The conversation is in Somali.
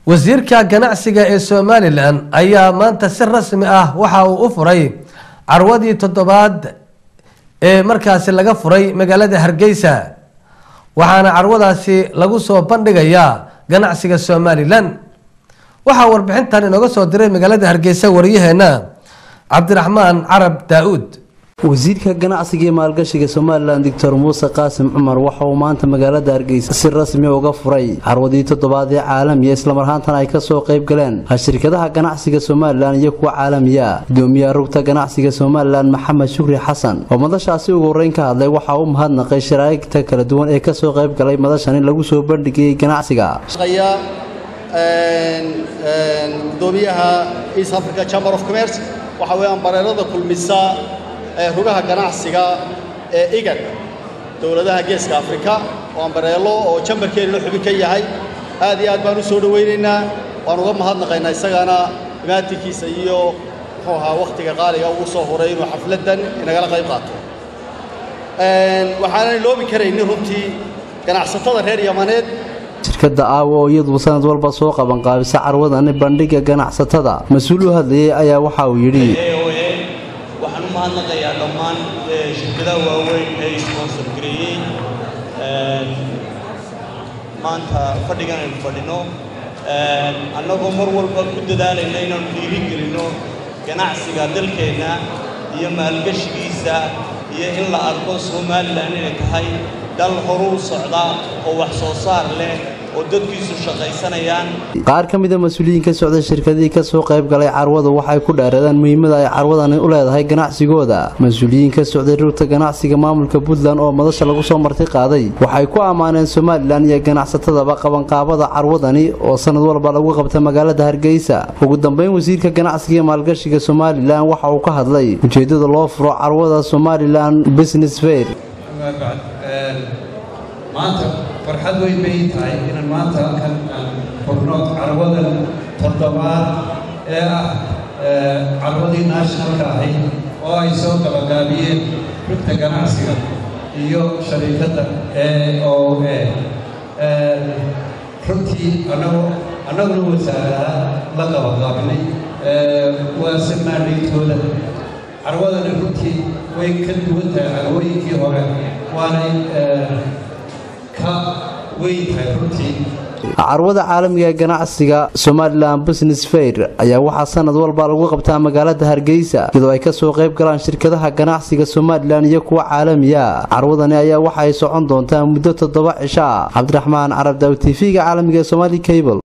wasiirka ganacsiga ee somalilan ayaa maanta si rasmi ah waxa uu u furay carwadii toddobaad ee markaasi laga furay magaalada hargeysa waxaana carwadaasi lagu soo bandhigayaa ganacsiga somalilan waxaa warbixintan inooga soo diray magaalada hargeysa wariyaheena cabdiraxmaan carab daa-uud wasiirka ganacsiga iyo maalgashiga somalilan doctor muuse qaasim cumar waxa uu maanta magaalada hargeysa si rasmi uga furay carwadii toddobaad ee caalamiya islamarhaantana ay kasoo qayb galeen shirkadaha ganacsiga somalilan iyo kuwa caalamiya gudoomiyaha rugta ganacsiga somalilan maxamed shukri xasan oo madashaasi ugu horeyn ka hadlay waxaa u mahadnaqay sharaa'igta kala duwan ee kasoo qayb galay madashan in lagu soo bandhigayay ganacsiga gudoomiyaha east africa chamber of commerce waxa weeyaan bareerada kulmisa ee rugaha ganacsiga ee igad dowladaha geeska afrika oo ambareelo oo jambarkeenina xubin ka yahay aad iyo aad baan u soo dhowaynaynaa waan uga mahadnaqaynaa isagana imaatinkiisa iyo muxuu ahaa wakhtiga qaaliga ugu soo horay inuu xafladdan inagala qayb qaato waxaanan iloobi karaynin runtii ganacsatada reer yamaneed shirkada aawo oo iyadu sanad walba soo qabanqaabisa carwadani bandhiga ganacsatada mas-uul u hadlayay ayaa waxa uu yidhi waxaan u mahadnaqayaa dhammaan shirkadaha waaweyn ee sponsor gareeyey maanta fadhigan aynu fadhino annagoo mar walba ku dadaalayna inaanu dhiiri gelinno ganacsiga dalkeenna iyo maalgashigiisa iyo in la arko somalilan inay tahay dal horuu socda oo wax soo saar leh oo dadkiisu shaqaysanayaan qaar ka mida mas-uuliyiin ka socday shirkadihii kasoo qayb galay carwadu waxay ku dheereedeen muhiimada ay carwadani u leedahay ganacsigooda mas-uuliyiin ka socday rugta ganacsiga maamulka puntland oo madasha lagu soo marti qaaday waxay ku ammaaneen somalilan iyo ganacsatadaba qabanqaabada carwadani oo sanad walba lagu qabta magaalada hargeysa ugu dambeyn wasiirka ganacsiga iyo maalgashiga somalilan waxa uu ka hadlay ujeedada loo furo carwada somalilan business fair maanta farxad weyn bay tahay inaan maanta halkan aan furno carwadan toddobaad ee ah carwadii nationalka ahayd oo ay soo gabagaabiyeen rugta ganacsiga iyo shariikadda e o a runtii anagoo annaguna wasaaradaha la qabaqaabinay waase maadhaytooda carwadani runtii way ka duwan tahay carwooyinkii hore waanay carwada caalamiga ee ganacsiga somalilan business fair ayaa waxaa sanad walba lagu qabtaa magaalada hargeysa iyadoo ay kasoo qayb galaan shirkadaha ganacsiga somalilan iyo kuwa caalamiya carwadani ayaa waxa ay socon doontaa muddo toddoba cisho ah cabdiraxmaan carab daaw t v-ga caalamiga ee somali cable